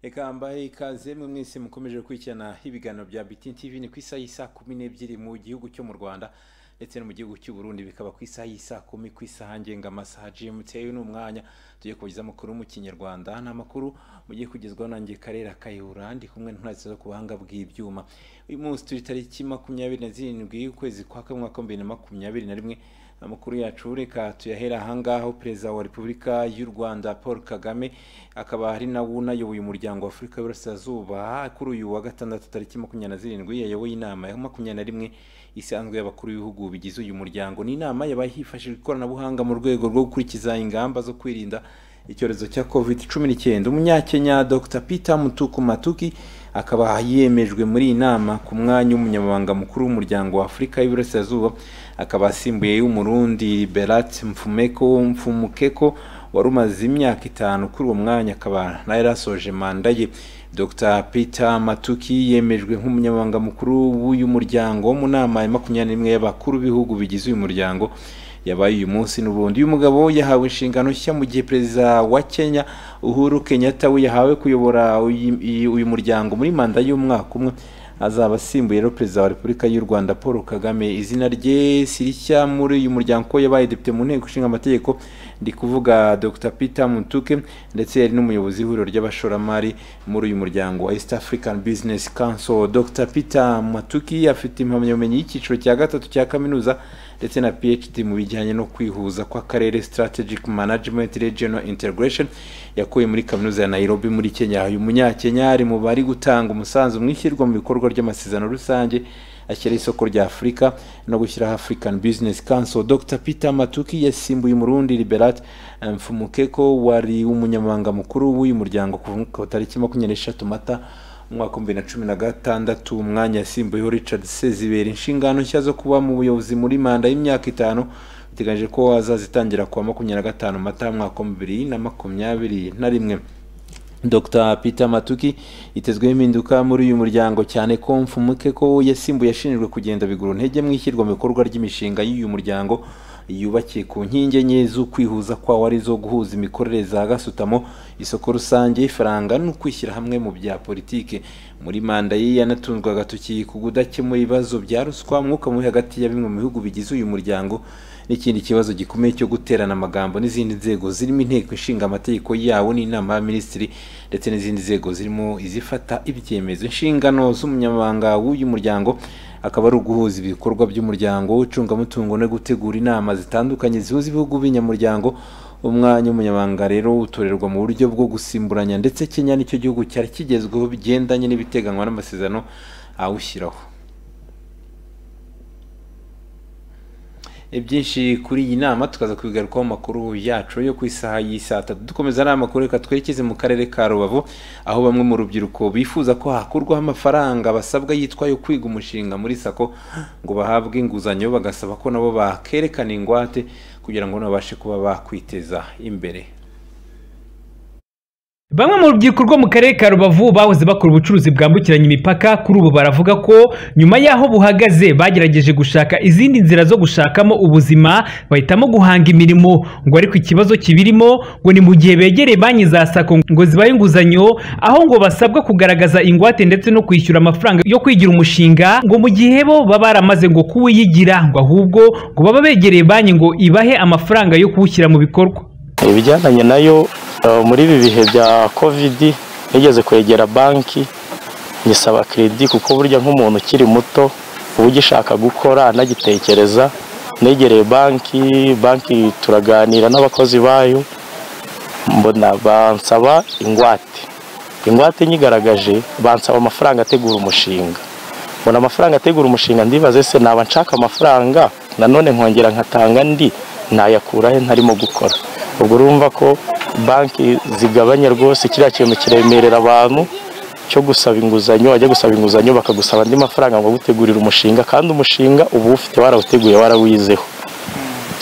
ikamba ikaze mu mwese mukomeje gukurikirana ibiganiro bya bitin tv ni ku isaha y'isa kumi n'ebyiri mu gihugu cyo mu rwanda ndetse no mu gihugu cy'u Burundi bikaba ku isaha y'isa kumi ku isaha ngengamasaaha gmt uyu ni umwanya tugiye kubagezaho amakuru mu kinyarwanda ni amakuru mugiye kugezwaho nanjye karere kayihura ndi kumwe n'intwari zo ku buhanga bw'ibyuma uyu munsi turi tariki makumyabiri na zirindwi ukwezi kwa kabiri umwaka w'ibihumbi bibiri na makumyabiri na rimwe amakuru yacu reka tuyahera ahangaho perezida wa repubulika y'u rwanda paul kagame akaba ari nawe unayoboye umuryango wa afurika y'uburasirazuba kuri uyu wa gatandatu tariki makumyabiri na zirindwi yayoboye inama ya makumyabiri na rimwe isanzwe y'abakuru b'ibihugu bigize uyu muryango ni inama yabaye hifashishijwe ikoranabuhanga mu rwego rwo gukurikiza ingamba zo kwirinda icyorezo cya covid cumi n'icyenda umunyakenya dr peter mutukumatuki akaba yemejwe muri iyi nama ku mwanya w'umunyamabanga mukuru w'umuryango wa afurika y'iburasirazuba akaba asimbuye y'umurundi berat mfumeko mfumukeko wari umaze imyaka itanu kuri uwo mwanya akaba nawe yarasoje manda ye dr peter matuki yemejwe nk'umunyamabanga mukuru w'uyu muryango wo mu nama ya makumyabiri n'imwe y'abakuru b'ibihugu bigize uyu muryango yabaye uyu munsi n'ubundi uyu mugabo yahawe inshingano nshya mu gihe perezida wa kenya uhuru kenyatta we yahawe kuyobora uyu muryango muri manda y'umwaka umwe azaba asimbuye rero perezida wa repubulika y'u rwanda paul kagame izina rye sirishya muri uyu muryango ko yabaye depite mu nteko ishinga amategeko ndi kuvuga dr peter mutuke ndetse yari n'umuyobozi w'ihuriro ry'abashoramari muri uyu muryango wa east african business council dr peter matuki afite impamyabumenyi y'icyiciro cya gatatu cya kaminuza ndetse na phd mu bijyanye no kwihuza kw'akarere strategic management regional integration yakuye muri kaminuza ya nairobi muri kenya uyu munyakenya ari mu bari gutanga umusanzu mu ishyirwa mu bikorwa ry'amasezerano rusange ashyiraho isoko rya afurika no gushyiraho african business council dr peter matuki yasimbuye umurundi liberat mfumukeko wari umunyamabanga mukuru w'uyu muryango ku tariki makumyabiri n'eshatu mata umwaka w'ibihumbi bibiri na cumi na gatandatu umwanya yasimbuyeho richard sezibera inshingano nshya zo kuba mu buyobozi muri manda y'imyaka itanu biteganyije ko azazitangira kuwa makumyabiri na gatanu mata umwaka w'ibihumbi bibiri na makumyabiri na rimwe dr peter matuki yitezweho impinduka muri uyu muryango cyane ko mfumuke ko yasimbuye ashinjwe kugenda bigura intege mu ishyirwa mu bikorwa ry'imishinga y'uyu muryango yubakiye ku nkingi enye z'ukwihuza kwawo arizo guhuza imikorere za gasutamo isoko rusange ifaranga no kwishyira hamwe mu bya politiki muri manda ye yanatunzwe agatoki ku kudakemura ibibazo bya ruswa umwuka mubi hagati ya bimwe mu bihugu bigize uyu muryango n'ikindi kibazo gikomeye cyo guterana amagambo n'izindi nzego zirimo inteko ishinga amategeko yawo n'inama ya minisitiri ndetse n'izindi nzego zirimo izifata ibyemezo inshingano z'umunyamabanga w'uyu muryango akaba ari uguhuza ibikorwa by'umuryango w'icungamutungo no gutegura inama zitandukanye zihuza ibihugu b'inyamuryango umwanya w'umunyamabanga rero utorerwa mu buryo bwo gusimburanya ndetse kenya nicyo gihugu cyari kigezweho bigendanye n'ibiteganywa n'amasezerano awushyiraho byinshi kuri iyi nama tukaza kubigarukaho amakuru yacu yo ku isaha y'isaa tatu dukomeza ari amakuru reka twerekeze mu karere ka rubavu aho bamwe mu rubyiruko bifuza ko hakurwaho amafaranga basabwa yitwa yo kwiga umushinga muri sako ngo bahabwe inguzanyo bagasaba ko nabo bakerekana ingwate kugira ngo babashe kuba bakwiteza imbere Bamwe mu rubyiruko rwo mu karere ka Rubavu bahoze bakora ubucuruzi bwambukiranya imipaka kuri ubu baravuga ko nyuma y'aho buhagaze bagerageje gushaka izindi nzira zo gushakamo ubuzima bahitamo guhanga imirimo ngo ariko ikibazo kibirimo ngo ni mu gihe begereye banki za sako ngo zibahe inguzanyo aho ngo basabwa kugaragaza ingwate ndetse no kwishyura amafaranga yo kwigira umushinga ngo mu gihe bo baba baramaze ngo kuwiyigira ngo ahubwo ngo baba begereye banki ngo ibahe amafaranga yo kuwushyira mu bikorwa ibijyanye nayo muri ibi bihe bya kovidi nigeze kwegera banki ngisaba keredi kuko burya nk'umuntu ukiri muto uba ugishaka gukora anagitekereza negereye banki banki turaganira n'abakozi bayo mbona bansaba ingwate ingwate nyigaragaje bansaba amafaranga ategura umushinga mbona amafaranga ategura umushinga ndibaze se naba nshaka amafaranga nanone nkongera nkatanga ndi nayakurahe ntarimo gukora ubwo urumva ko banki zigabanya rwose kiriya kintu kiremerera abantu cyo gusaba inguzanyo wajya gusaba inguzanyo bakagusaba andi mafaranga ngo gutegurira umushinga kandi umushinga uba ufite warawuteguye warawizeho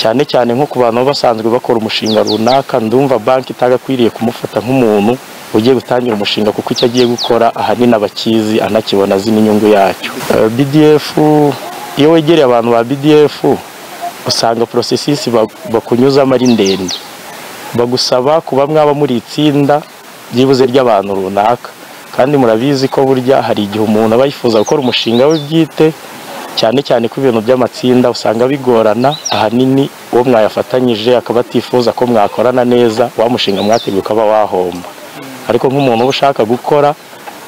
cyane cyane nko ku bantu basanzwe bakora umushinga runaka ndumva banki itagakwiriye kumufata nk'umuntu ugiye gutangira umushinga kuko icyo agiye gukora ahanini abakizi anakibona azi n'inyungu yacyo bdf iyo wegereye abantu ba bdf usanga porosesisi bakunyuzamo ari ndende bagusaba kuba mwaba muri itsinda byibuze ry'abantu runaka kandi murabizi ko burya hari igihe umuntu aba yifuza gukora umushinga we bwite cyane cyane ko ibintu by'amatsinda usanga bigorana ahanini uwo mwayafatanyije akaba atifuza ko mwakorana neza wa mushinga mwateguye ukaba wahomba ariko nk'umuntu uba ushaka gukora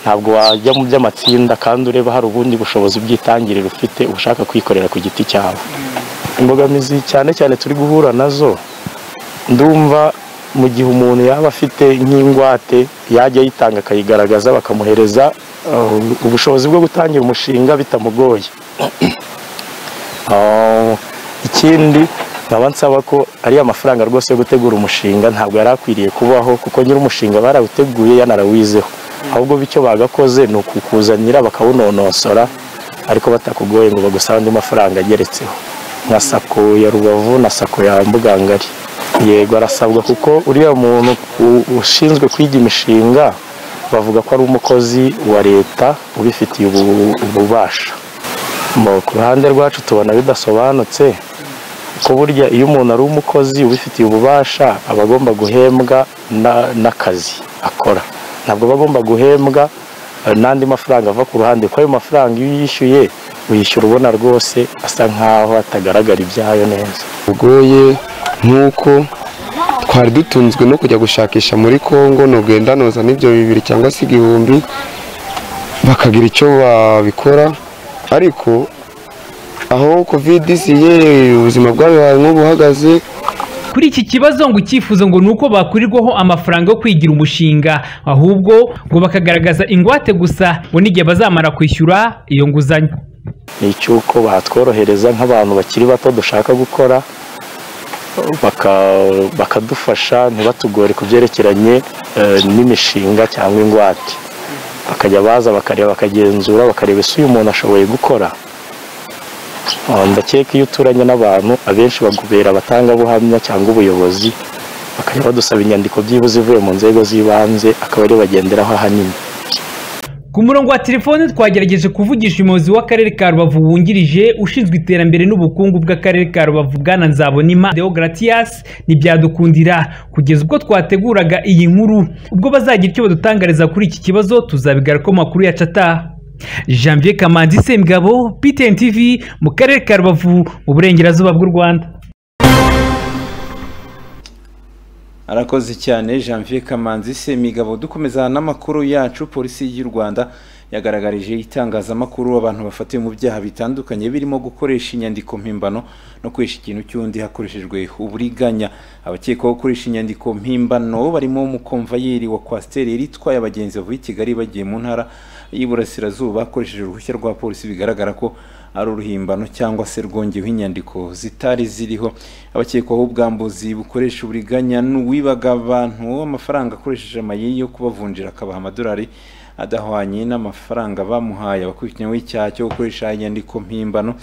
ntabwo wajya mu by'amatsinda kandi ureba hari ubundi bushobozi bw'itangiriro ufite uba ushaka kwikorera ku giti cyawe imbogamizi cyane cyane turi guhura nazo ndumva mu gihe umuntu yaba afite nk'ingwate yajya ayitanga akayigaragaza bakamuhereza uh, ubushobozi bwo gutangira umushinga bitamugoye Ah, ikindi nkaba nsaba ko ariya mafaranga rwose yo gutegura umushinga ntabwo yari akwiriye kubaho kuko nyiri umushinga barawuteguye yanarawizeho ahubwo bityo bagakoze ni ukukuzanira bakawunonosora ariko batakugoye ngo bagusabe andi mafaranga ageretseho nka sako ya rubavu na sako ya mbugangari yego arasabwa kuko uriya muntu u- ushinzwe kwiga imishinga bavuga ko ari umukozi wa leta ubifitiye ubu- ububasha Mu- ku ruhande rwacu tubona bidasobanutse ko burya iyo umuntu ari umukozi ubifitiye ububasha aba agomba guhembwa na- n'akazi akora ntabwo aba agomba guhembwa eh, n'andi mafaranga ava ku ruhande kuko ayo mafaranga iyo yishyuye uyishyura ubona rwose asa nkaho atagaragara ibyayo neza bugoye nk'uko twari dutunzwe no kujya gushakisha muri congo ntugenda noza n'ibyo bibiri cyangwa se igihumbi bakagira icyo babikora ariko aho kovide isiye ubuzima bwabo buhagaze nk'ubuhagaze kuri iki kibazo ngo icyifuzo ngo ni uko bakurirwaho amafaranga yo kwigira umushinga ahubwo ngo bakagaragaza ingwate gusa ngo n'igihe bazamara kwishyura iyo nguzanyo ni icy'uko batworohereza nk'abantu bakiri bato dushaka gukora baka- bakadufasha ntibatugore ku byerekeranye eh, n'imishinga cyangwa ingwate bakajya baza bakareba bakagenzura bakareba ese uyu muntu ashoboye gukora Ah, ndakeka iyo uturanye n'abantu abenshi bagubera abatangabuhamya cyangwa ubuyobozi bakajya badusaba inyandiko byibuze ivuye mu nzego z'ibanze akaba ariyo bagenderaho ahanini ku murongo wa telefone twagerageje kuvugisha umuyobozi w'akarere ka rubavu wungirije ushinzwe iterambere n'ubukungu bw'akarere ka rubavu bwana nzabonima deogratias ntibyadukundira kugeza ubwo twateguraga iyi nkuru ubwo bazagira icyo badutangariza kuri iki kibazo tuzabigaruka mu makuru yacu ataha janvier kamanzi semugabo btn tv mu karere ka rubavu mu burengerazuba bw'u rwanda arakoze cyane janvier kamanzi semigabo dukomeza n'amakuru yacu polisi y'u rwanda yagaragarije itangazamakuru abantu bafatiwe mu byaha bitandukanye birimo gukoresha inyandiko mpimbano no gukoresha ikintu cy'undi hakoreshejwe uburiganya abakekwaho gukoresha inyandiko mpimbano barimo umukomvayeri wa kwasiteri yari itwaye abagenzi bavuye i kigali bagiye mu ntara y'iburasirazuba akoresheje uruhushya rwa polisi bigaragara ko ari uruhimbano cyangwa se rwongeweho inyandiko zitari ziriho abakekwaho ubwambuzi bukoresha uburiganya n'uwibaga abantu amafaranga akoresheje amayeri yo kubavunjira akabaha amadolari adahwanye n'amafaranga bamuhaye abakurikiranyweho icyaha cyo gukoresha inyandiko mpimbano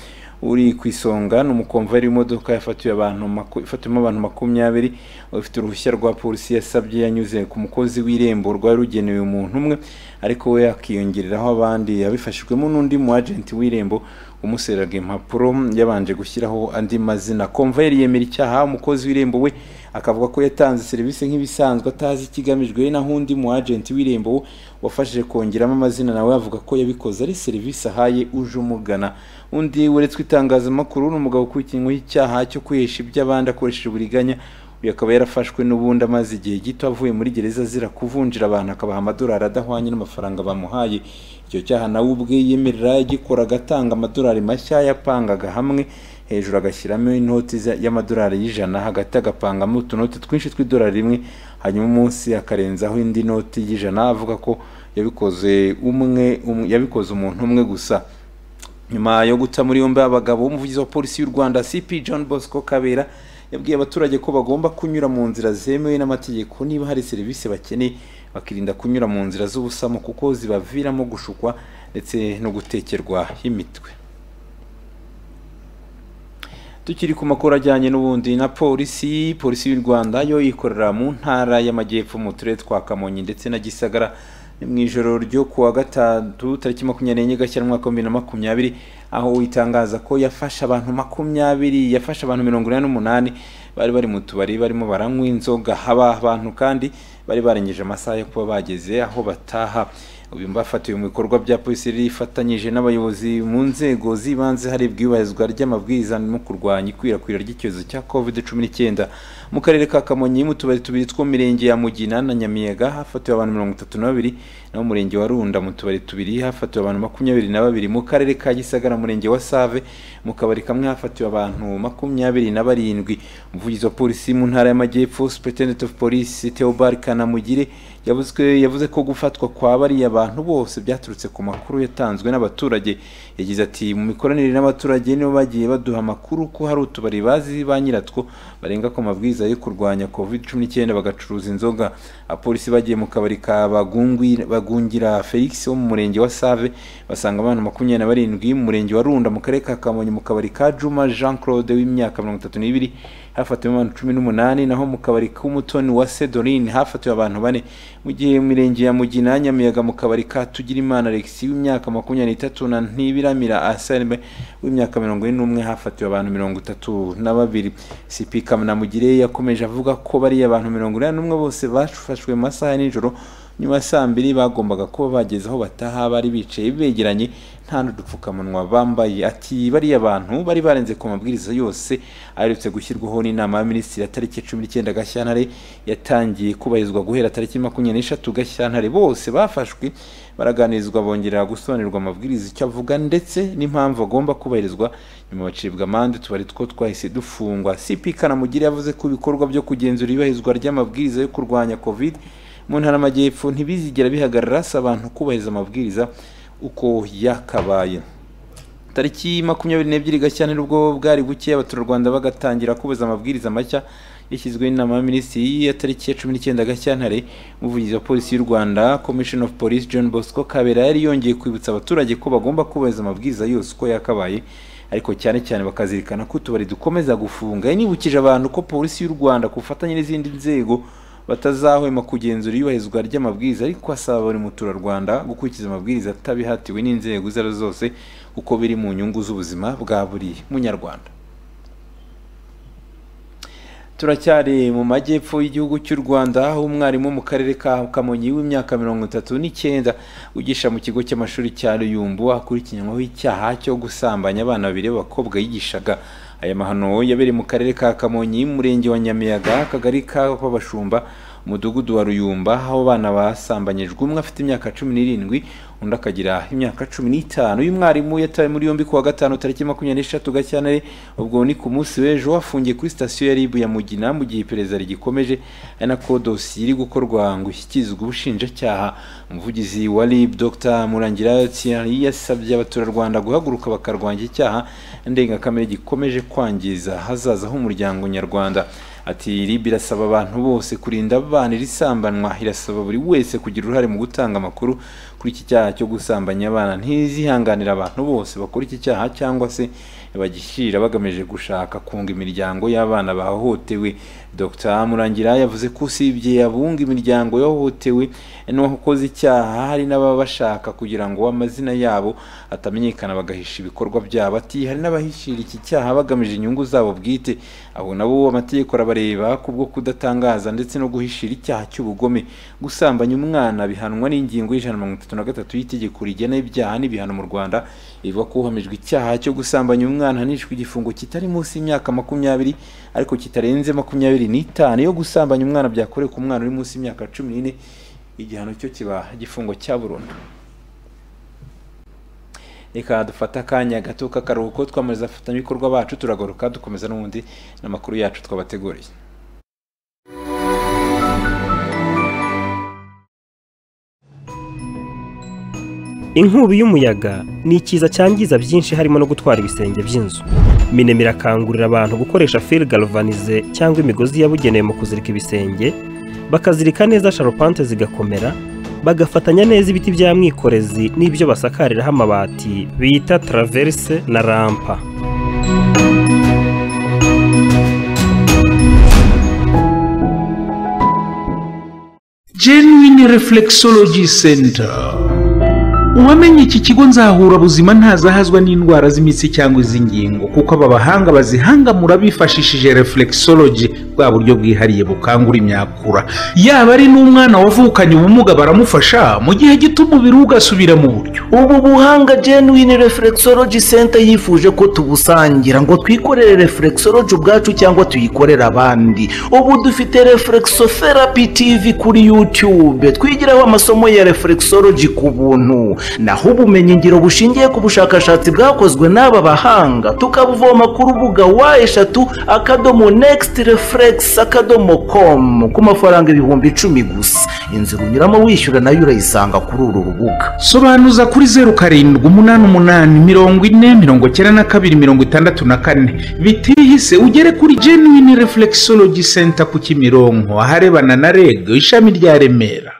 uri ku isonga ni umukomvayeri w'imodoka yafatiwe abantu maku- ifatiwemo abantu makumyabiri ufite uruhushya rwa polisi yasabye yanyuze ku mukozi w'irembo rwari rugenewe umuntu umwe ariko we akiyongereraho abandi yabifashijwemo n'undi mu agenti w'irembo umuseraga impapuro yabanje gushyiraho andi mazina komvayeri yemera icyaha umukozi w'irembo we akavuga ko yatanze serivisi nk'ibisanzwe atazi ikigamijwe naho undi mu agenti w'irembo wafashije kongeramo amazina nawe avuga ko yabikoze ari serivisi ahaye uje umugana undi weretswe itangazamakuru ni umugabo ukurikiranyweho icyaha cyo kwihesha iby'abandi akoresheje uburiganya uyu akaba yarafashwe n'ubundi amaze igihe gito avuye muri gereza azira kuvunjira abantu akabaha amadolari adahwanye n'amafaranga bamuhaye icyo cyaha nawe ubwe yemerera yagikoraga atanga amadolari mashya yapangaga hamwe hejuru agashyiramo inoti za- y'amadolari y'ijana hagati agapangamo utunoti twinshi tw'idolari rimwe hanyuma umunsi akarenzaho indi noti y'ijana avuga ko yabikoze umwe um- yabikoze umuntu umwe gusa nyuma yo guta muri yombi abagabo umuvugizi wa polisi y'u rwanda cp john bosco kabera yabwiye abaturage ko bagomba kunyura mu nzira zemewe n'amategeko niba hari serivisi bakeneye bakirinda kunyura mu nzira z'ubusamo kuko zibaviramo gushukwa ndetse no gutekerwa imitwe tukiri ku makuru ajyanye n'ubundi na polisi polisi y'u rwanda yo ikorera mu ntara y'amajyepfo mu turere twa kamonyi ndetse na gisagara ni mu ijoro ryo ku wa gatatu tariki makumyabiri n'enye gashyira umwaka w'ibihumbi na makumyabiri aho itangaza ko yafashe abantu makumyabiri yafashe abantu mirongo inani n'umunani bari bari mu tubari barimo baranywa inzoga haba abantu kandi bari barengeje amasaha yo kuba bageze aho bataha uyu mbafatiwe mu bikorwa bya polisi rifatanyije n'abayobozi mu nzego z'ibanze harebwa iyubahirizwa ry'amabwiriza no kurwanya ikwirakwira ry'icyorezo cya covid cumi n'icyenda mu karere ka kamonyi mu tubari tubiri two mu mirenge ya mugina na nyamiyaga hafatiwe abantu mirongo itatu na babiri naho mu murenge wa runda mu tubari tubiri hafatiwe abantu makumyabiri na babiri mu karere ka gisagara murenge wa save mu kabari kamwe hafatiwe abantu makumyabiri na barindwi umuvugizi wa polisi mu ntara y'amajyepfo superintendent of police theobald kanamugire yavuze yavuze ko gufatwa kwa bariya bantu bose byaturutse ku makuru yatanzwe n'abaturage yagize ati mu mikoranire n'abaturage nibo bagiye baduha amakuru ko hari utubari bazi ba nyiratwo barenga ku mabwiriza yo kurwanya covid cumi n'icyenda bagacuruza inzoga abapolisi bagiye mu kabari ka Bagungwi- bagungira felix wo mu murenge wa save basanga abantu makumyabiri na barindwi mu murenge wa runda mu karere ka kamonyi mu kabari ka juma jean claude w'imyaka mirongo itatu n'ibiri hafatiwe abantu cumi n'umunani naho mu kabari k'umutoni wa sedorine hafatiwe abantu bane mu gihe mu mirenge ya mugina nyamiyaga mu kabari ka tugirimana alexi w'imyaka makumyabiri n'itatu na ntibiramira aselme w'imyaka mirongo ine n'umwe hafatiwe abantu mirongo itatu na babiri sipika munamugire yakomeje avuga ko bariya abantu mirongo inani n'umwe bose bafashwe mu masaha ya nijoro nyuma ya saa mbiri bagombaga kuba bageze aho bataha bari bicaye begeranye nta n'udupfukamunwa bambaye ati bariya bantu bari barenze ku mabwiriza yose aherutse gushyirwaho n'inama ya minisitiri ya tariki cumi n'icyenda gashyantare yatangiye kubahirizwa guhera tariki makumyabiri n'eshatu gashyantare bose bafashwe baraganirizwa bongera gusobanurirwa amabwiriza icyo avuga ndetse n'impamvu agomba kubahirizwa nyuma bacibwa amande tubari two twahise dufungwa cp kanamugire yavuze ko ibikorwa byo kugenzura iyubahirizwa ry'amabwiriza yo kurwanya covid mu ntara y'amajyepfo ntibizigera bihagarara si abantu kubahiriza amabwiriza uko yakabaye tariki makumyabiri n'ebyiri gashyantare ubwo bwari buke abaturarwanda bagatangira kubuza amabwiriza mashya yashyizweho n'inama ya minisitiri ya tariki ya cumi n'icyenda gashyantare umuvugizi wa polisi y'u rwanda commission of police john bosco kabera yari yongeye kwibutsa abaturage ko bagomba kubahiriza amabwiriza yose uko yakabaye ariko cyane cyane bakazirikana ko utubari dukomeza gufunga yanibukije abantu ko polisi y'u rwanda ku bufatanye n'izindi nzego batazahwema kugenzura iyubahirizwa ry'amabwiriza ariko asaba buri muturarwanda gukurikiza amabwiriza atabihatiwe n'inzego izo ari zo zose kuko biri mu nyungu z'ubuzima bwa buri munyarwanda turacyari mu majyepfo y'igihugu cy'u rwanda aho umwarimu mu karere ka kamonyi w'imyaka mirongo itatu n'icyenda wigisha mu kigo cy'amashuri cya ruyumbu akurikiranweho icyaha cyo gusambanya abana babiri b'abakobwa yigishaga aya mahano yabereye mu karere ka kamonyi umurenge wa nyamiyaga akagari k'abashumba umudugudu wa ruyumba aho abana basambanyijwe umwe afite imyaka cumi n'irindwi undi akagira imyaka cumi n'itanu uyu mwarimu yatawe muri yombi kuwa gatanu tariki makumyabiri n'eshatu gashyantare ubwo ni ku munsi w'ejo afungiye kuri sitasiyo ya ribu ya mugina mu gihe iperereza rigikomeje ari nako dosiye iri gukorwa ngo ishyikirizwe ubushinjacyaha umuvugizi wa rib dr murangira thierry yasabye abaturarwanda guhaguruka bakarwanya icyaha ndengakamere gikomeje kwangiza hazaza h'umuryango nyarwanda ati rib irasaba abantu bose kurinda abana irisambanwa irasaba buri wese kugira uruhare mu gutanga amakuru kuri iki cyaha cyo gusambanya abana ntizihanganira abantu bose bakora iki cyaha cyangwa se bagishyira bagamije gushaka kunga imiryango y'abana bahohotewe dr murangira yavuze ko usibye abunga imiryango yahohotewe n'uwakoze icyaha hari n'ababa bashaka kugira ngo amazina yabo atamenyekana bagahisha ibikorwa byabo ati hari n'abahishira iki cyaha bagamije inyungu zabo bwite abo nabo amategeko arabareba kubwo kudatangaza ndetse no guhishira icyaha cy'ubugome gusambanya umwana bihanwa n'ingingo y'ijana na mirongo itatu na gatatu y'itegeko rigena ibyaha n'ibihano mu rwanda ivuga ko uhamijwe icyaha cyo gusambanya umwana ahanishwa igifungo kitari munsi y'imyaka makumyabiri ariko kitarenze makumyabiri n'itanu yo gusambanya umwana byakorewe ku mwana uri munsi y'imyaka cumi n'ine igihano cyo kiba igifungo cya burundu reka dufate akanya gato k'akaruhuko twamariza abafatanyabikorwa bacu turagaruka dukomeza n'ubundi n'amakuru yacu twabateguriye inkubi y'umuyaga ni ikiza cyangiza byinshi harimo no gutwara ibisenge by'inzu minema irakangurira abantu gukoresha fil galvanize cyangwa imigozi yabugenewe mu kuzirika ibisenge bakazirika neza sharupante zigakomera bagafatanya neza ibiti bya mwikorezi n'ibyo basakariraho amabati bita traverse na rampa genuine reflexology center uwamenye iki kigo nzahura buzima ntazahazwa n'indwara z'imitsi cyangwa iz'ingingo kuko aba bahanga bazihangamura bifashishije reflexology bwa buryo bwihariye bukangura imyakura yaba ari n'umwana wavukanye ubumuga baramufasha mu gihe gito umubiri we ugasubira mu buryo ubu buhanga genuine reflexology center yifuje ko tubusangira ngo twikorere reflexology ubwacu cyangwa tuyikorere abandi ubu dufite reflexotherapy tv kuri youtube twigiraho amasomo ya reflexology ku buntu naho ubumenyi ngiro bushingiye ku bushakashatsi bwakozwe n'aba bahanga tukabuvoma ku rubuga wa eshatu akadomo next reflex akadomo com ku mafaranga ibihumbi icumi gusa inzira unyuramo wishyura nayo urayisanga kuri uru rubuga sobanuza kuri zeru karindwi umunani umunani mirongo ine mirongo icyenda na kabiri mirongo itandatu na kane bitihise ugere kuri genuine reflexology center ku kimironko aharebana na reg ishami rya remera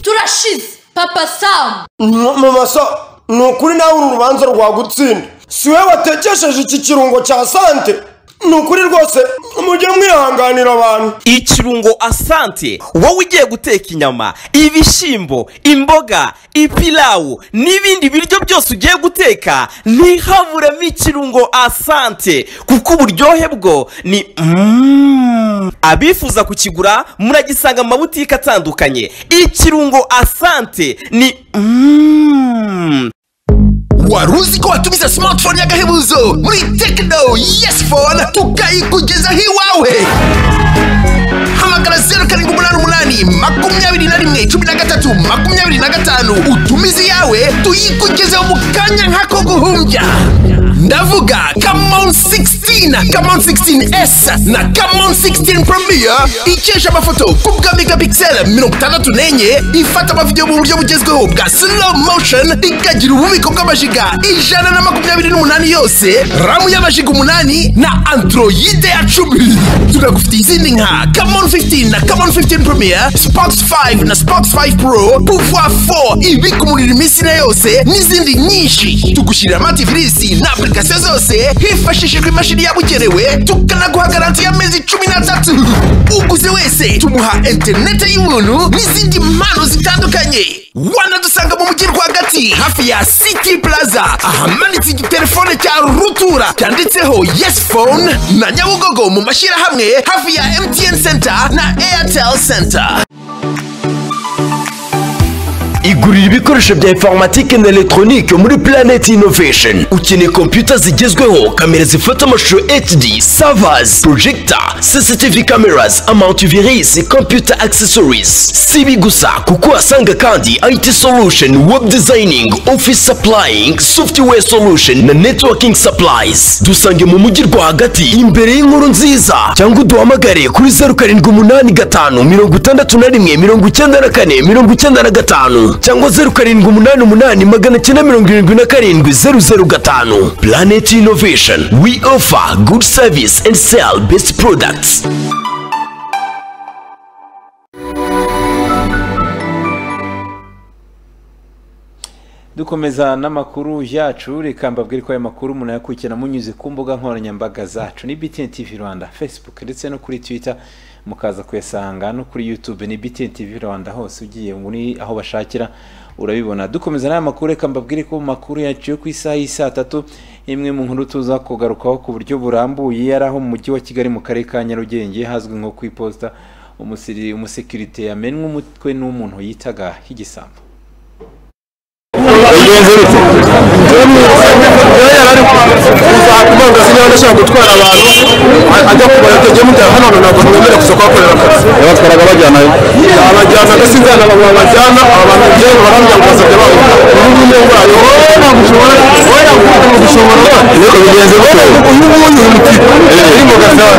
turashize papa samu mama so ni ukuri nawe uru rubanza rwagutsinda si we watekesheje iki kirungo cya sante ni ukuri rwose mujye mwihanganira abantu ikirungo asante wowe ugiye guteka inyama ibishyimbo imboga ipilawu n'ibindi biryo byose ugiye guteka ntihaburemo ikirungo asante kuko uburyohe bwo ni Mm. abifuza kukigura muragisanga mu mabutike atandukanye ikirungo asante ni Mm. wari uzi ko watumiza smartphone y'agahebuzo muri tekino yesi fone tukayikugezaho iwawe hamagara zeru karindwi umunani umunani makumyabiri na rimwe cumi na gatatu makumyabiri na gatanu utumize iyawe tuyikugezeho mu kanya nk'ako guhumbya ndavuga kamon 16 kamon 16s na kamon 16 premier ikesha amafoto ku bwa megapixel mirongo itandatu n'enye ifata amavidewo mu buryo bugezweho bwa slow motion ikagira ububiko bw'amajiga ijana na makumyabiri n'umunani yose ramu y'amajiga umunani na androide ya cumi tunagufitiye izindi nka kamon 15 na kamon 15 premier spox 5 na spox 5 pro pouvoir 4 ibika umuriro iminsi na yose n'izindi nyinshi tugushyirira amativisi na apurikasiyo zose hifashishijwe imashini yabugenewe tukanaguha garanti y'amezi cumi n'atatu uguze wese tumuha interineti y'ubuntu n'izindi mpano zitandukanye wanadusanga mu mujyi rwagati hafi ya city plaza ahamanitse igitelefone cya rutura cyanditseho yes phone na nyabugogo mu mashyirahamwe hafi ya mtn center na airtel center igurira ibikoresho bya informatike na elegitoronike muri Planet Innovation ukeneye kompiyuta zigezweho kamera zifata amashusho HD servers projector CCTV cameras amantivirus computer accessories si ibi gusa kuko uhasanga kandi IT solution web designing office supplying software solution na networking supplies dusange mu mujyi rwagati imbere y'inkuru nziza cyangwa uduhamagare kuri zeru karindwi umunani gatanu mirongo itandatu na rimwe mirongo icyenda na kane mirongo icyenda na gatanu cyangwa zeru karindwi umunani umunani magana cyenda mirongo irindwi na karindwi zeru zeru gatanu planet innovation we offer good service and sell best products dukomeza n'amakuru yacu reka mbabwire ko aya makuru umuntu yakurikirana munyuze ku mbuga nkoranyambaga zacu ni BTN TV Rwanda Facebook ndetse no kuri Twitter mukaza kuyasanga no kuri YouTube ni BTN TV Rwanda hose ugiye muri aho bashakira urabibona dukomeza n'aya makuru reka mbabwire ko mu makuru yacu yo ku isaha y'i saa tatu imwe mu nkuru tuza kugarukaho ku buryo burambuye yari aho mu mujyi wa Kigali mu karere ka Nyarugenge hazwi nko ku iposita umusekirite yamenwe umutwe n'umuntu yitaga igisambo bagenzi bite rero kubanza sinaba ndashaka gutwara abantu ajya kubara tugiye mujyana hano ntabwo mwemerewe kuza kuhakorera akazi batwaraga bajyana abajyana agasinzana abantu babajyana aba bantu njyewe barambya ngo basabye babo ubu ngubu ndwaye wowe ntabwo ushobora wowe ntabwo ushobora ariko bigenze gute uyu nguyu uyu mutipe uri mu gasani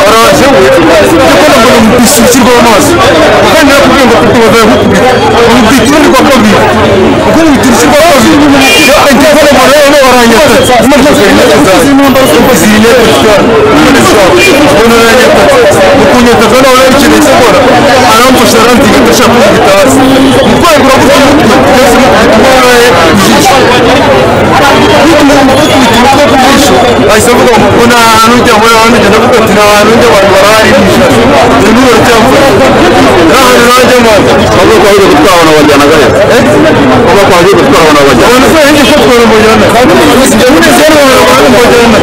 baraje we ndabona ngo ni umutisi ushyirwaho amaso kandi nakubwiye ngo afite ubuzima bw'ukubiri umutisi urirwa kobi kuko umutisi ushyirwa kobi iyo agiye mu rero baranyata amaze gukora imyambaro y'akazi y'inyata ukuntu aranyata ukunyata kandi aba yabikeneye sekora aramfasha arantiga ndashaka kugitaza umutwaye kurakubwira umutwe twese mutwaye byinshi ahise avuga ngo abantu njya muri abantu njya gukatira abantu njya abantu baraharirisha inturo cyamfashe n'ahantu najyamo bavuga ko ahubwo gutwara abantu bajyana gaheza bavuga ko ahubwo gutwara abantu bajyana abantu se njye se twara mujyana njye muri se abantu abantu mujyana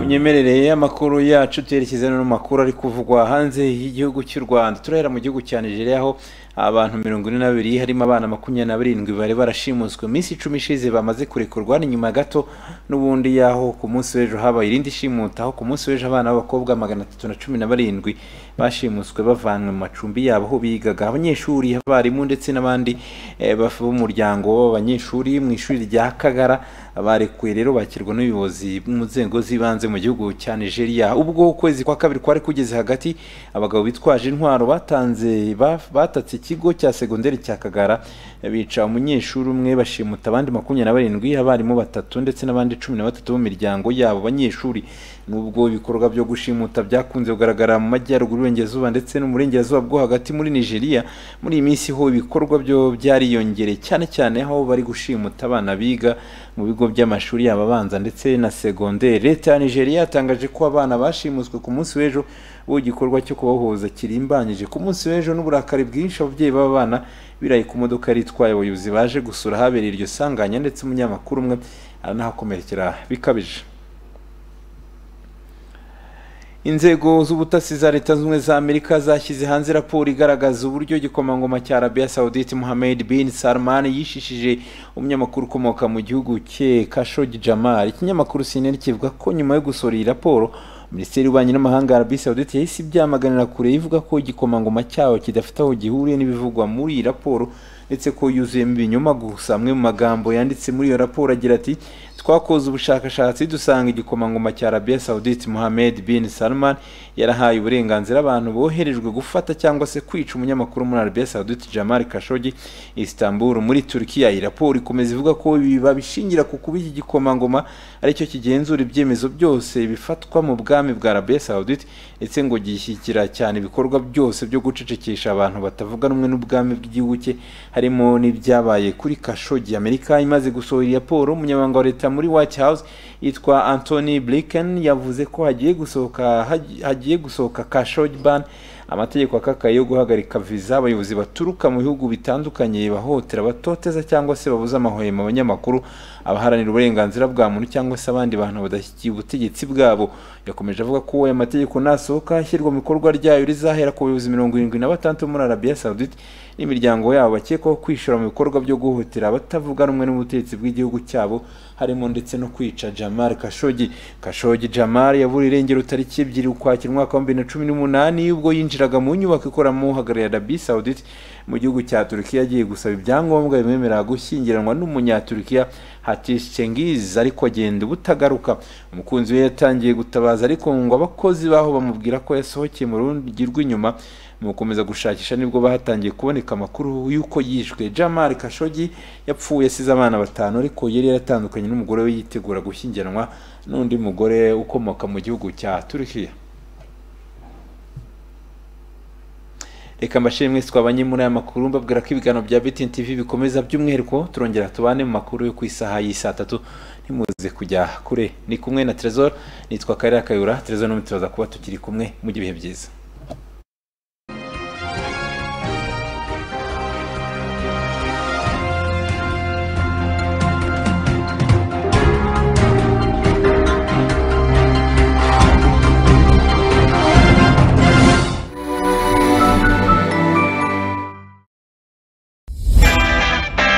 munyemerere y'amakuru yacu tuyerekeza no mu makuru ari kuvugwa hanze y'igihugu cy'u rwanda turahera mu gihugu cya nigeria aho abantu mirongo ine n'abiri harimo abana makumyabiri na barindwi bari barashimuswe iminsi icumi ishize bamaze kurekurwa ni nyuma gato n'ubundi y'aho ku munsi w'ejo habaye irindi shimuta aho ku munsi w'ejo abana b'abakobwa magana atatu na cumi na barindwi bashimuswe bavanywe mu macumbi yabo aho bigaga abanyeshuri abarimu ndetse n'abandi eh, baf- b'umuryango w'abanyeshuri mu ishuri rya kagara barekuwe rero bakirwa n'ubuyobozi mu nzego z'ibanze mu gihugu cya nigeria ubwo ukwezi kwa kabiri kwari kugeze hagati abagabo bitwaje intwaro batanze ba- batatse ikigo cya segonderi cya kagara bica umunyeshuri umwe bashimuta abandi makumyabiri na barindwi abarimu batatu ndetse n'abandi cumi na batatu b'imiryango yabo banyeshuri nubwo ibikorwa byo gushimuta byakunze kugaragara mu majyaruguru y'uburengerazuba ndetse no mu burengerazuba bwo hagati muri nigeria muri iyi minsi ho ibikorwa byo byariyongereye cyane cyane aho bari gushimuta abana biga mu bigo by'amashuri yabo abanza ndetse na segonderi leta ya nigeria yatangaje ko abana bashimuswe ku munsi w'ejo ubu igikorwa cyo kubahuza kirimbanyije ku munsi w'ejo n'uburakari bwinshi ababyeyi b'aba bana biraye ku modoka yari itwaye abayobozi baje gusura ahabereye iryo sanganya ndetse umunyamakuru umwe aranahakomerekera bikabije inzego z'ubutasi za leta zunze ubumwe za amerika zashyize hanze raporo igaragaza uburyo igikomangoma cya arabiya saudite mohamed bin salman yishishije umunyamakuru ukomoka mu gihugu cye kashogi jamal ikinyamakuru cnn kivuga ko nyuma yo gusohora iyi raporo minisiteri y'ububanyi n'amahanga ya arabiya saudite yahise ibyamaganira kure ivuga ko igikomangoma cyayo kidafite aho gihuriye n'ibivugwa muri iyi raporo ndetse ko yuzuyemo ibinyoma gusa amwe mu magambo yanditse muri iyo raporo agira ati twakoze ubushakashatsi dusanga igikomangoma cya arabiya saudite mohamed bin salman yarahaye uburenganzira abantu boherejwe gufata cyangwa se kwica umunyamakuru muri arabiya saudite jamal kashogi istanbul muri turkiya iyi raporo ikomeza ivuga ko ibi babishingira ku kuba iki gikomangoma aricyo kigenzura ibyemezo byose bifatwa mu bwami bwa arabiya saudite ndetse ngo gishyigikira cyane ibikorwa byose byo gucecekesha abantu batavuga rumwe n'ubwami bw'igihugu cye harimo n'ibyabaye kuri kashogi amerika imaze gusohora iyi raporo umunyamabanga wa leta muri white house yitwa anthony blinken yavuze ko hagiye gusohoka hagi- hagiye gusohoka kashogi ban amategeko akakaye yo guhagarika viza abayobozi baturuka mu bihugu bitandukanye bahohotera abatoteza cyangwa se babuza amahwemo abanyamakuru abaharanira uburenganzira bwa muntu cyangwa se abandi bantu badashyigikiye ubutegetsi bwabo yakomeje avuga ko aya mategeko nasohoka ishyirwa mu ikorwa ryayo rizahera ku bayobozi mirongo irindwi na batandatu bo muri arabiya saudite n'imiryango yabo bakekwaho kwishora mu bikorwa byo guhutira abatavuga rumwe n'ubutegetsi bw'igihugu cyabo harimo ndetse no kwica jamal kashogi kashogi jamal yaburiye irengero tariki ebyiri ukwakira umwaka wa bibiri na cumi n'umunani ubwo yinjiraga mu nyubako ikoramo uhagarariye arabiya saudite mu gihugu cya turukiya agiye gusaba ibyangombwa bimwemerera gushyingiranwa n'umunyaturukiya hatish cengiz ariko agenda ubutagaruka umukunzi we yatangiye gutabaza ariko ngo abakozi baho bamubwira ko yasohokeye mu rundi rw'inyuma mu gukomeza gushakisha nibwo bahatangiye kuboneka amakuru y'uko yishwe jamal kashogi yapfuye asize abana batanu ariko yari yaratandukanye n'umugore we yitegura gushyingiranwa n'undi mugore ukomoka mu gihugu cya turukiya reka mbashimire mwese twabanye muri aya makuru mbabwira ko ibiganiro bya BTN TV bikomeza by'umwihariko turongera tubane mu makuru yo ku isaha y'i saa tatu ntimuze kujya kure ni kumwe na Trezor nitwa Karera Kayura Trezor n'umwe turaza kuba tukiri kumwe mujye ibihe byiza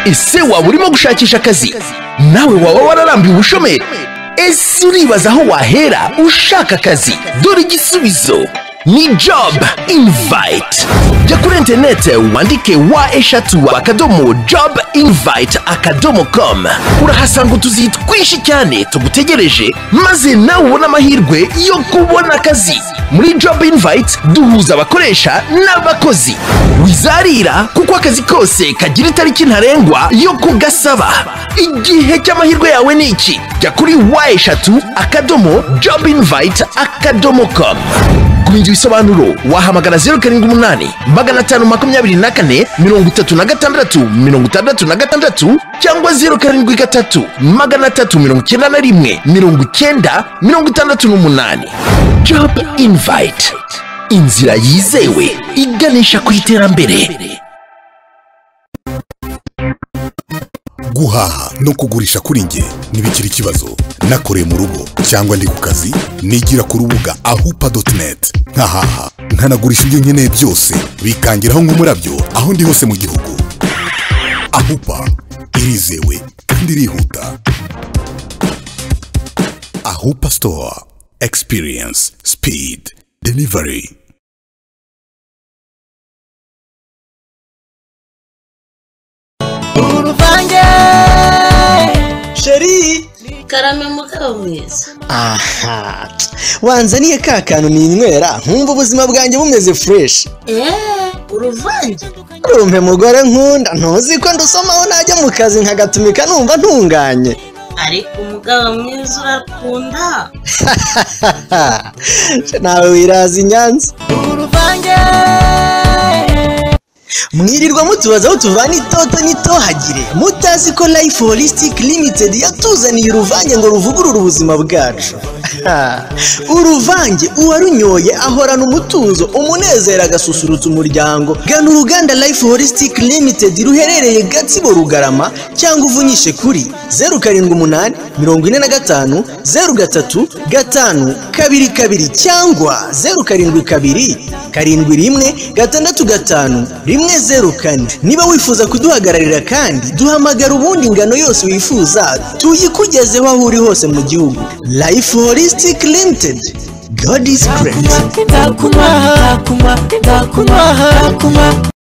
ese waba urimo gushakisha akazi nawe waba wararambiwe ubushomeri ese uribaza aho wahera ushaka akazi dore igisubizo ni job invite jya kuri interinete wandike wa eshatu akadomo job invite akadomo com urahasanga utuzi twinshi cyane tugutegereje maze nawe ubone amahirwe yo kubona akazi muri job invite duhuza abakoresha n'abakozi wizarira kuko akazi kose kagira itariki ntarengwa yo kugasaba igihe cy'amahirwe yawe ni iki jya kuri wa eshatu akadomo job invite akadomo com kumenya ibisobanuro wahamagara zeru karindwi umunani magana atanu makumyabiri na kane mirongo itatu na gatandatu mirongo itandatu na gatandatu cyangwa zeru karindwi gatatu magana atatu mirongo icyenda na rimwe mirongo icyenda mirongo itandatu n'umunani job invite inzira yizewe iganisha ku iterambere guhaha no kugurisha kuri njye ntibikiri ikibazo nakoreye mu rugo cyangwa ndi ku kazi nigira ku rubuga ahupa doti neti nkahaha nkanagurisha ibyo nkeneye byose bikangiraho nk'umurabyo aho ndi hose mu gihugu ahupa irizewe kandi irihuta ahupa sitowa experience speed delivery uruvange sheri karame mugabo mwiza aha wanzaniye ka kantu ninywera nkumva ubuzima bwanjye bumeze fureshi eee uruvange rumpe mugore nkunda ntuzi ko ndusomaho najya mu kazi nkagatumika numva ntunganye ariko umugabo mwiza urakunda Je nawe wiraza i nyanza uruvange mwirirwa mutubaza aho tuvana itoto n'itohagire mutazi ko life holistic limited yatuzaniye uruvange ngo ruvugurure ubuzima bwacu uruvange uwarunyoye ahorana umutuzo umunezero agasusurutsa umuryango gana uruganda life holistic limited ruherereye gatsibo rugarama cyangwa uvunyishe kuri zeru karindwi umunani mirongo ine na gatanu zeru gatatu gatanu kabiri kabiri cyangwa zeru karindwi kabiri karindwi rimwe gatandatu gatanu rimwe zeru kane niba wifuza kuduhagararira kandi duhamagara ubundi ingano yose wifuza tuyikugezeho aho uri hose mu gihugu life holistic limited god is great ndakunywa ndakunywa ndakunywa